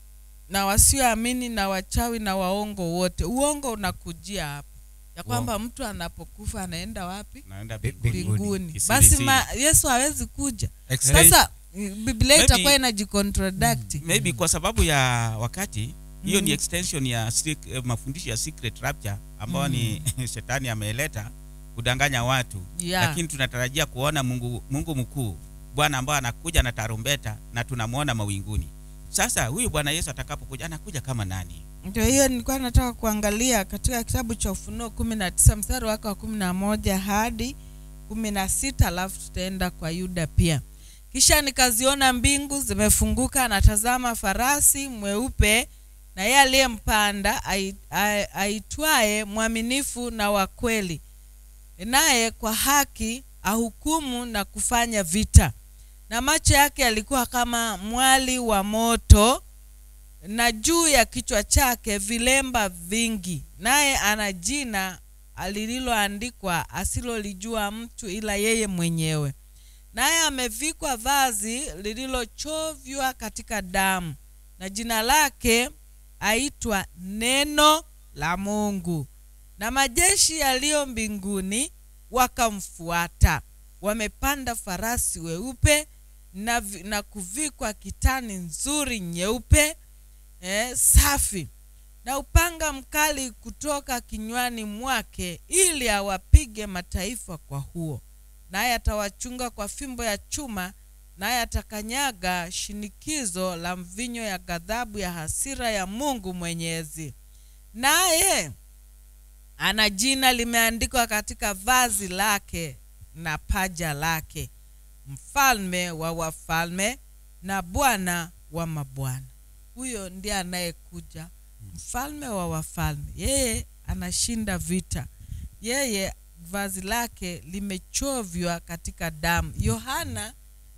na wasioamini na wachawi na waongo wote uongo unakujia hapo ya kwamba mtu anapokufa anaenda wapi naenda Bi- mbinguni. mbinguni Kisiri basi siri. ma, yesu hawezi kuja Explain- sasa biblia Maybe- itakuwa inajicontradct maybe kwa sababu ya wakati hiyo ni Mm. extension ya sec- eh, mafundisho ya secret rapture ambayo ni shetani ameleta kudanganya watu Yeah. lakini tunatarajia kuona Mungu, Mungu mkuu bwana ambaye anakuja na tarumbeta na tunamwona mawinguni sasa huyu bwana yesu atakapokuja anakuja kama nani ndio hiyo nilikuwa nataka kuangalia katika kitabu cha ufunuo kumi na tisa mstari wake wa kumi na moja hadi kumi na sita alafu tutaenda kwa yuda pia kisha nikaziona mbingu zimefunguka na tazama farasi mweupe na yeye aliyempanda ai- ai- aitwaye mwaminifu na wa kweli naye kwa haki ahukumu na kufanya vita na macho yake yalikuwa kama mwali wa moto na juu ya kichwa chake vilemba vingi naye ana jina lililoandikwa asilolijua mtu ila yeye mwenyewe naye amevikwa vazi lililochovywa katika damu na jina lake aitwa neno la mungu na majeshi yaliyo mbinguni wakamfuata wamepanda farasi weupe na, vi- na kuvikwa kitani nzuri nyeupe eh, safi na upanga mkali kutoka kinywani mwake ili awapige mataifa kwa huo naye atawachunga kwa fimbo ya chuma naye atakanyaga shinikizo la mvinyo ya ghadhabu ya hasira ya mungu mwenyezi naye ana jina limeandikwa katika vazi lake na paja lake mfalme wa wafalme na bwana wa mabwana huyo ndiye anayekuja mfalme wa wafalme yeye anashinda vita yeye vazi lake limechovywa katika damu yohana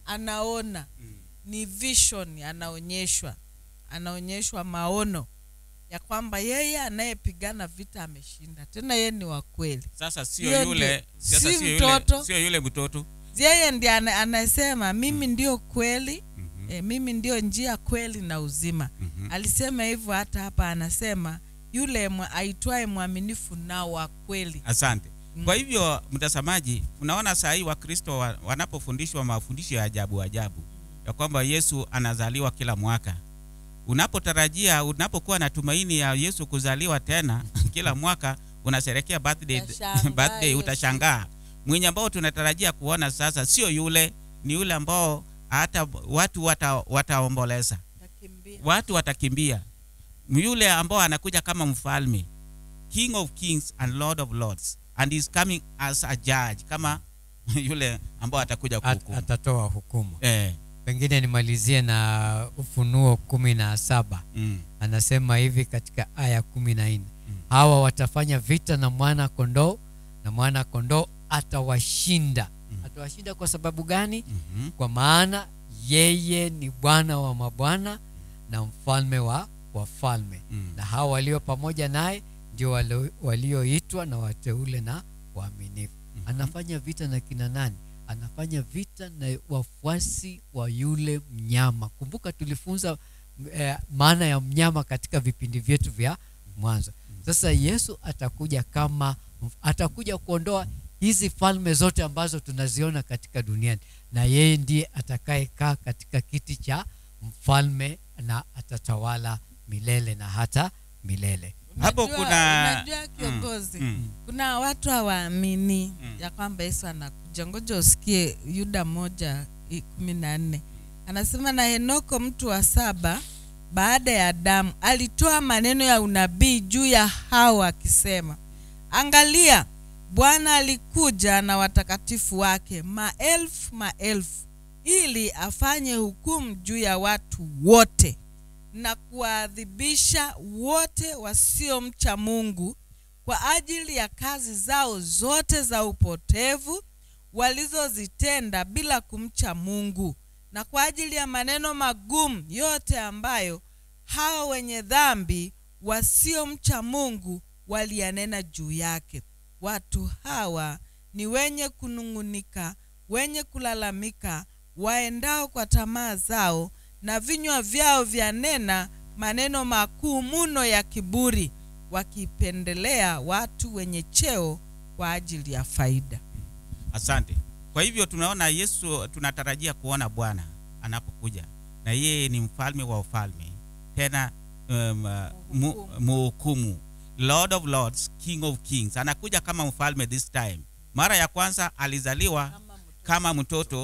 anaona ni vision anaonyeshwa anaonyeshwa maono ya kwamba yeye anayepigana vita ameshinda tena yeye ni wa kweli sasa sio Hiyo yule ndio. sasa Si sio mtoto. yule sio yule mtoto yeye ndiye ana, anasema mimi ndio kweli e, mimi ndio njia kweli na uzima Mhm. alisema hivyo hata hapa anasema yule mwa- aitwaye mwaminifu na wa kweli asante kwa hivyo mtazamaji unaona saa hii wakristo wa, wanapofundishwa mafundisho ya ajabu ajabu ya kwamba yesu anazaliwa kila mwaka unapotarajia unapokuwa na tumaini ya yesu kuzaliwa tena kila mwaka unasherekea birthday, Utashangaa birthday Yesu. utashangaa mwenye ambao tunatarajia kuona sasa sio yule ni yule ambao hata watu wata, wataomboleza Takimbia. watu watakimbia yule ambao anakuja kama mfalme king of kings and lord of lords and is coming as a judge kama yule ambao atakuja At, kuhukumu atatoa hukumu eh, pengine nimalizie na ufunuo kumi na saba mm, anasema hivi katika aya kumi na nne hawa watafanya vita na mwana kondoo na mwana kondoo atawashinda atawashinda kwa sababu gani mhm, kwa maana yeye ni bwana wa mabwana na mfalme wa wafalme mm. na hawa walio pamoja naye ndio walio- walioitwa na wateule na waaminifu anafanya vita na kina nani anafanya vita na wafuasi wa yule mnyama kumbuka tulifunza eh, maana ya mnyama katika vipindi vyetu vya mwanzo sasa yesu atakuja kama atakuja kuondoa hizi falme zote ambazo tunaziona katika duniani na yeye ndiye atakayekaa katika kiti cha mfalme na atatawala milele na hata milele Hapo Unajua- kuna- unajua kiongozi mm. kuna watu hawaamini Mm. ya kwamba yesu anakuja ngoja usikie yuda moja i- kumi na nne anasema na henoko mtu wa saba baada ya adamu alitoa maneno ya unabii juu ya hawa akisema angalia bwana alikuja na watakatifu wake maelfu maelfu ili afanye hukumu juu ya watu wote na kuwaadhibisha wote wasiomcha mungu kwa ajili ya kazi zao zote za upotevu walizozitenda bila kumcha mungu na kwa ajili ya maneno magumu yote ambayo hao wenye dhambi wasiomcha mungu waliyanena juu yake watu hawa ni wenye kunung'unika wenye kulalamika waendao kwa tamaa zao na vinywa vyao vyanena maneno makuu muno ya kiburi wakipendelea watu wenye cheo kwa ajili ya faida asante kwa hivyo tunaona yesu tunatarajia kuona bwana anapokuja na yeye ni mfalme wa ufalme tena um, uh, mu- muhukumu lord of lords king of kings anakuja kama mfalme this time mara ya kwanza alizaliwa kama mtoto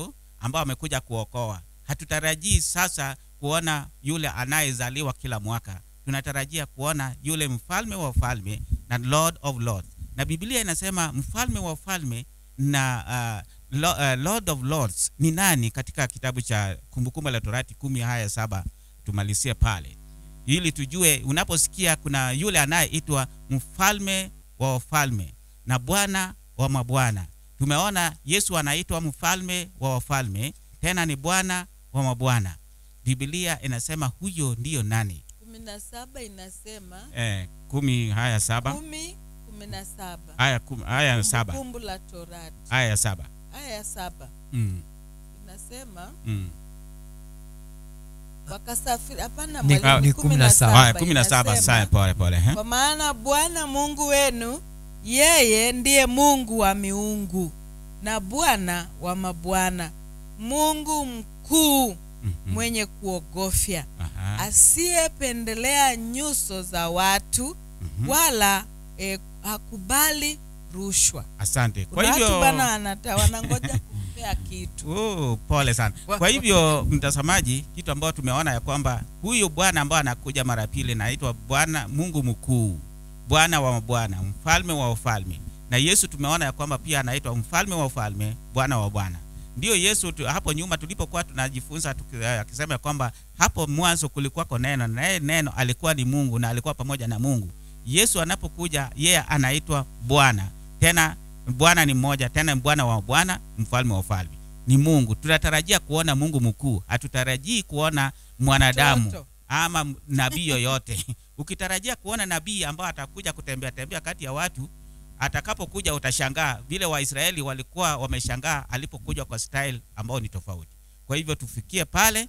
ambao amekuja kuokoa. Hatutarajii sasa kuona yule anayezaliwa kila mwaka, tunatarajia kuona yule mfalme wa ufalme na Lord of Lords, na Biblia inasema mfalme wa ufalme na uh, lo, uh, Lord of Lords ni nani? Katika kitabu cha Kumbukumbu la Torati kumi haya saba tumalizie pale ili tujue, unaposikia kuna yule anayeitwa mfalme wa wafalme na Bwana wa mabwana. Tumeona Yesu anaitwa mfalme wa wafalme, tena ni Bwana wa mabwana. Biblia inasema huyo ndiyo nani? kumi na saba inasema Eh, kumi haya saba kumi kumi na saba haya, kum, haya saba Kumbukumbu la Torati haya saba aya ya saba mm, inasema mm. wakasafiri. Hapana, Ni- mwalimu, ni kumi na saba. Haya, saba kumi na saba inasema, sasa, pole pole eh? kwa maana Bwana Mungu wenu yeye ndiye Mungu wa miungu na Bwana wa mabwana, Mungu mkuu Mhm. mwenye kuogofya, Aha. asiyependelea nyuso za watu Mhm. wala eh, hakubali rushwa. Asante. Kwa Kuna watu hivyo bana wanata- wanangoja kumpea kitu. Oh, pole sana. Kwa hivyo mtazamaji, kitu ambayo tumeona ya kwamba huyu Bwana ambaye anakuja mara pili naitwa Bwana Mungu mkuu, Bwana wa mabwana, mfalme wa ufalme. Na Yesu tumeona ya kwamba pia anaitwa mfalme wa ufalme, Bwana wa bwana. Ndiyo Yesu tu, hapo nyuma tulipokuwa tunajifunza tuki- akisema ya kwamba hapo mwanzo kulikuwako neno, na yeye neno alikuwa ni Mungu na alikuwa pamoja na Mungu. Yesu anapokuja yeye anaitwa Bwana tena Bwana ni mmoja, tena Bwana wa bwana, mfalme wa ufalme ni Mungu. Tunatarajia kuona Mungu mkuu, hatutarajii kuona mwanadamu Mtoto. ama m- nabii yoyote. Ukitarajia kuona nabii ambao atakuja kutembea tembea kati ya watu, atakapokuja utashangaa vile Waisraeli walikuwa wameshangaa alipokuja kwa style ambao ni tofauti. Kwa hivyo tufikie pale,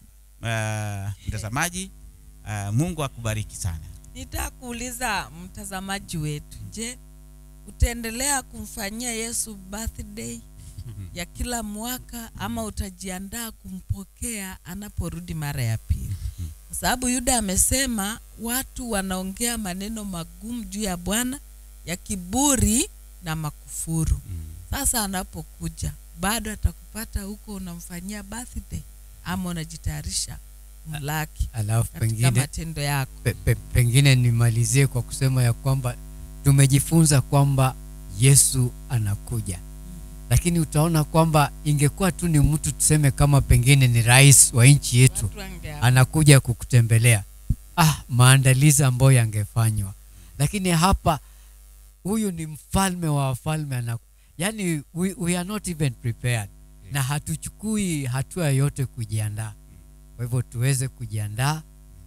uh, mtazamaji. Uh, Mungu akubariki sana. Nitaka kuuliza mtazamaji wetu, je, utaendelea kumfanyia Yesu birthday ya kila mwaka ama utajiandaa kumpokea anaporudi mara ya pili? Kwa sababu Yuda amesema watu wanaongea maneno magumu juu ya Bwana ya kiburi na makufuru. Sasa anapokuja bado atakupata huko unamfanyia birthday ama unajitayarisha kumlaki alafu katika pengine matendo yako. pe, pe, pengine nimalizie kwa kusema ya kwamba tumejifunza kwamba Yesu anakuja, lakini utaona kwamba ingekuwa tu ni mtu tuseme kama pengine ni rais wa nchi yetu Watu wange anakuja kukutembelea, ah, maandalizi ambayo yangefanywa, lakini hapa huyu ni mfalme wa wafalme ana, yani we, we are not even prepared na hatuchukui hatua yoyote kujiandaa. Kwa hivyo tuweze kujiandaa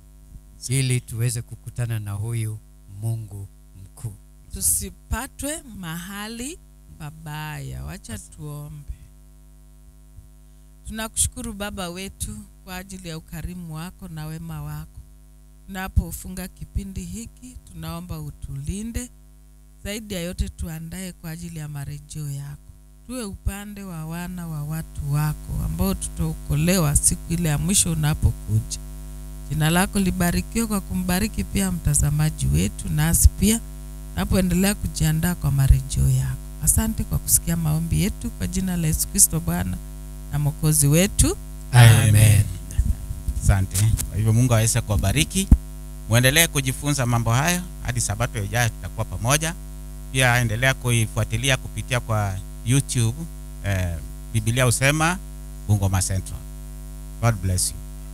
ili tuweze kukutana na huyu Mungu mkuu. tusipatwe mahali pabaya. Wacha tuombe. Tunakushukuru Baba wetu kwa ajili ya ukarimu wako na wema wako. Tunapofunga kipindi hiki, tunaomba utulinde zaidi ya yote, tuandae kwa ajili ya marejeo yako. Tuwe upande wa wana wa watu wako ambao tutaokolewa siku ile ya mwisho unapokuja. Jina lako libarikiwe kwa kumbariki pia mtazamaji wetu, nasi pia napoendelea kujiandaa kwa marejeo yako. Asante kwa kusikia maombi yetu kwa jina la Yesu Kristo Bwana na Mwokozi wetu. Amen. Asante. Kwa hivyo Mungu aweze kuwabariki, muendelee kujifunza mambo hayo hadi sabato ijayo, tutakuwa pamoja. Pia endelea kuifuatilia kupitia kwa YouTube eh, Biblia husema Bungoma Central. God bless you.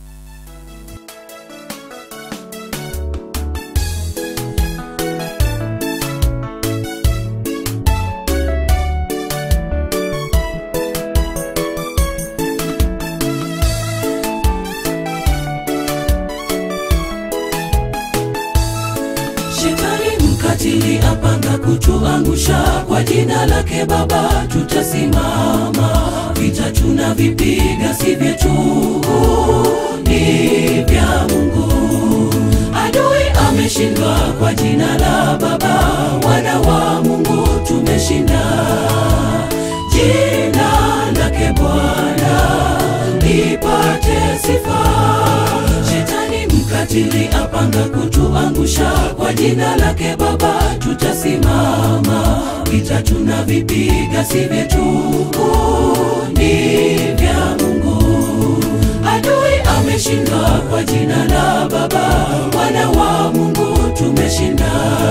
Shetani mkatili apanga kutuangusha, kwa jina lake Baba tutasimama. Vita tunavipiga si vyetu, ni vya Mungu. Adui ameshindwa kwa jina la Baba, wana wa Mungu tumeshinda. Jina lake Bwana lipate sifa. Shetani mkatili apanga kutuangusha, kwa jina lake Baba tutasimama. Vita tunavipiga si vyetu, ni vya Mungu. kwa jina la Baba, wana wa Mungu tumeshinda.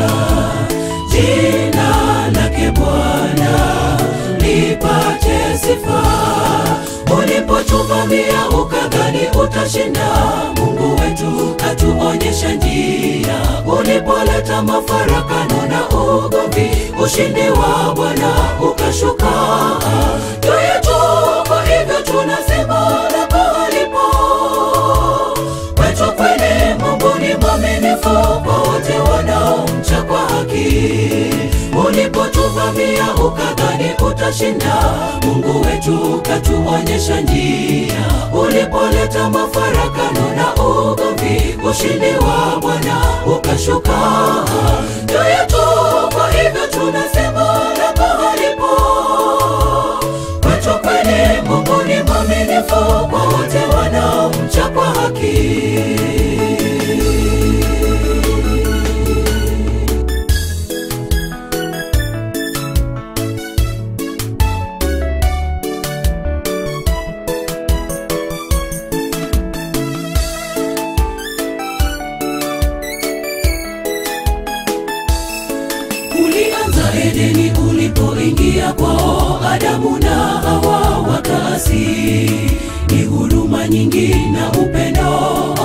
Jina lake Bwana lipate sifa. Ulipotuvamia ukadhani utashinda, Mungu wetu katuonyesha njia. Ulipoleta mafarakano na ugomvi, ushindi wa Bwana ukashuka juu yetu. Kwa hivyo tunasema na pahalipo kwetu kweli, Mungu ni mwaminifu kwa wote wanaomcha kwa haki. Ulipotuvamia ukadhani utashinda, Mungu wetu katuonyesha njia. Ulipoleta mafarakano na ugomvi, ushindi wa Bwana ukashuka juu yetu. Kwa hivyo tunasema na pahalipo kwetu kweli, Mungu ni mwaminifu kwa wote wanaomcha kwa haki. Ulianza Edeni ulipoingia kwao Adamu na Hawa wakaasi. Ni huruma nyingi na upendo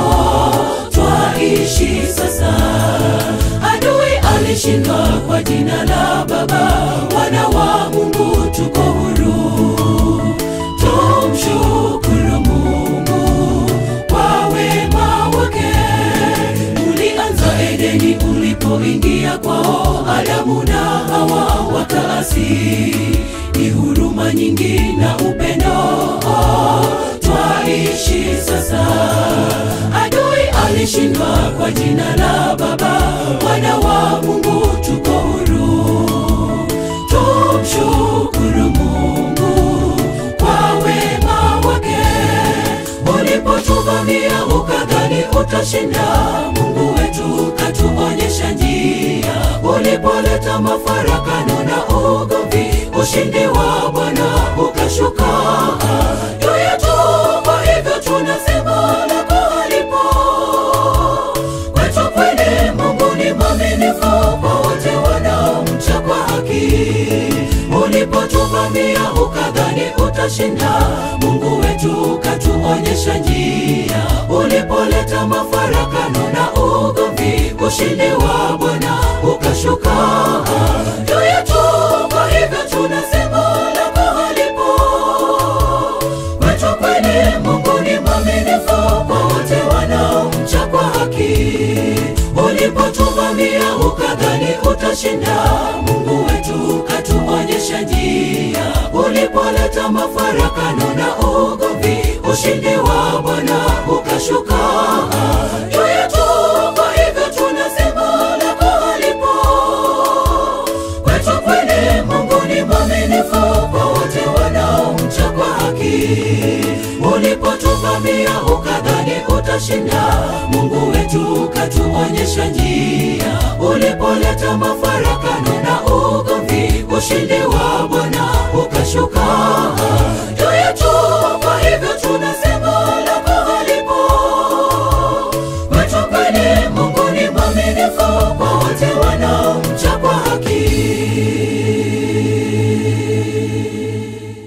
twaishi sasa. Adui alishindwa kwa jina la Baba, wana wa Mungu tuko huru. Tumshukuru Mungu kwa wema wake ulianza Edeni ulipoingia kwao Adamu na Hawa wakaasi. Ni huruma nyingi na upendo twaishi sasa. Adui alishindwa kwa jina la Baba, wana wa Mungu tuko huru. Tumshukuru Mungu kwa wema wake ulipotuvamia ukadhani utashinda, Mungu wetu katuonyesha njia. Ulipoleta mafarakano na ugomvi, ushindi wa Bwana ukashuka juu yetu. Kwa hivyo tunasema na pahalipo kwetu kweli, Mungu ni mwaminifu kwa wote wanaomcha kwa haki. Ulipotuvamia ukadhani utashinda, Mungu wetu katuonyesha njia. Ulipoleta mafarakano na ugomvi, ushindi wa Bwana ukashuka juu yetu. Kwa hivyo tunasema na pahalipo kwetu kweli, Mungu ni mwaminifu kwa wote wanaomcha kwa haki. Ulipotuvamia ukadhani utashinda, Mungu wetu katuonyesha njia. Ulipoleta mafarakano na ugomvi, ushindi wa Bwana ukashuka juu yetu. Kwa hivyo tunasema na pahalipo kwetu kweli, Mungu ni mwaminifu kwa wote wanaomcha kwa haki. Ulipotuvamia ukadhani utashinda, Mungu wetu katuonyesha njia. Ulipoleta mafarakano na ugomvi, ushindi wa Bwana